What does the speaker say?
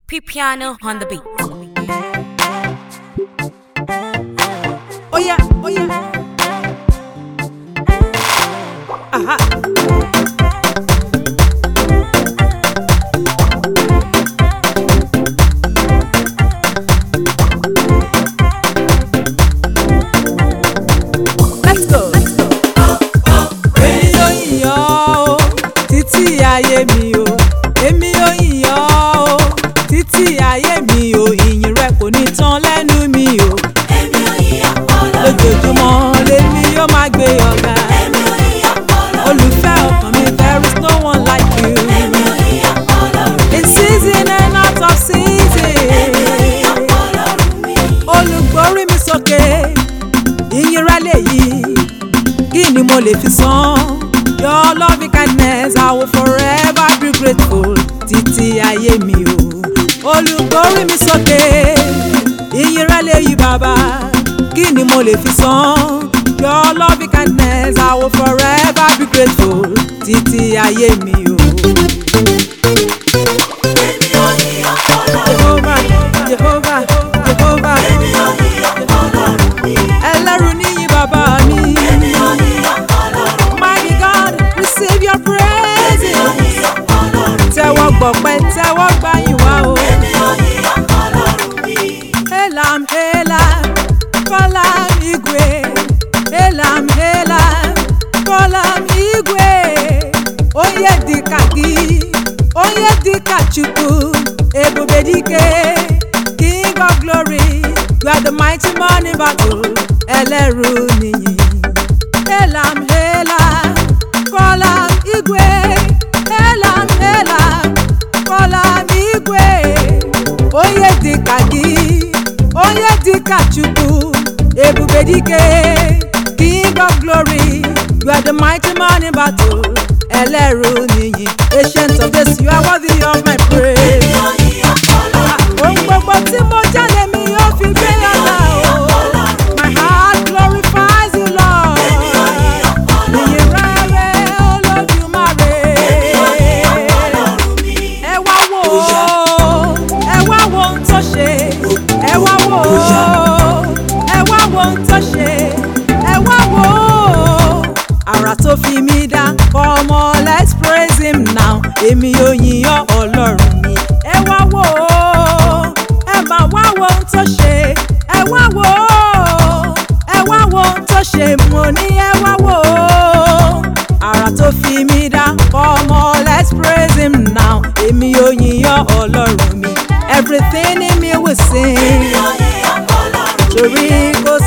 P-Piano on the beat. Oh yeah, oh yeah. Aha. Let's go. Èmi yóò yìn ọ́ o, títí ayé mi o. Èmi yóò yìn ọ́ o, títí ayé mi o. Ìyìn rẹ kò ní tán lẹ́nu mi o. Lójoojúmọ́ lèmi yóò máa gbé ọ̀gá. Olùfẹ́ ọkàn mi, there is no one like you. In season and out of season. Olùgbórí mi sókè, ìyìn rẹ lèyí kí ni mo lè fi san. your loving kindness I will forever be grateful títí ayé mi o. olùgbórí mi sókè ìyìn rẹ lè yí bàbá kí ni mo lè fi san. your loving kindness I will forever be grateful títí ayé mi o. Jehovah, Jehovah, Jehovah, ẹlẹ́rù níyìn bàbá mi. Mighty God, receive your praises. Tẹ́wọ́ gbọ̀pẹ́, tẹ́wọ́ gbàyìn wá o. Elam, Elam, Kọ́lám Igwe. Elam, Elam, Kọ́lám Igwe. Onye dịka gị, onye dịka Chukwu, ebube dike. King of glory, you are the mighty morning battle. Ẹlẹ́rù nìyí. Elam, Elam, Kọ́lám Igwe. Elam, Elam, Kọ́lám Igwe. Onye dịka gị, onye dịka Chukwu, ebube dike. King of glory, you are the mighty man in battle. Ẹlẹ́rù nìyí, ancient of days, you are worthy of my praise. Ohun gbogbo tí mo jáde mi yóò fi gbé ọ̀la o. My heart glorifies you, Lord. Ìyìn rere Olódùmarè. Ẹ wá wò ó, ẹ wá wo ohun tó ṣe. Ẹ wá wò ó, ẹ wá wo ohun tó ṣe. Ẹ wá wò ó. Àrà tó fi mí dá, ọmọ let's praise him now. Èmi yóò yìn ọ́ Ọlọ́run mi. Ẹ wá wò ó, ẹ máa wá wo ohun tó ṣe. Ẹ wá wò ó, ẹ wá wo ohun tó ṣe. Mo ní ẹ wá wò ó. Àrà tó fi mí dá, ọmọ let's praise him now. Èmi yóò yìn ọ́ Ọlọ́run mi. Everything in me will sing. Torí kò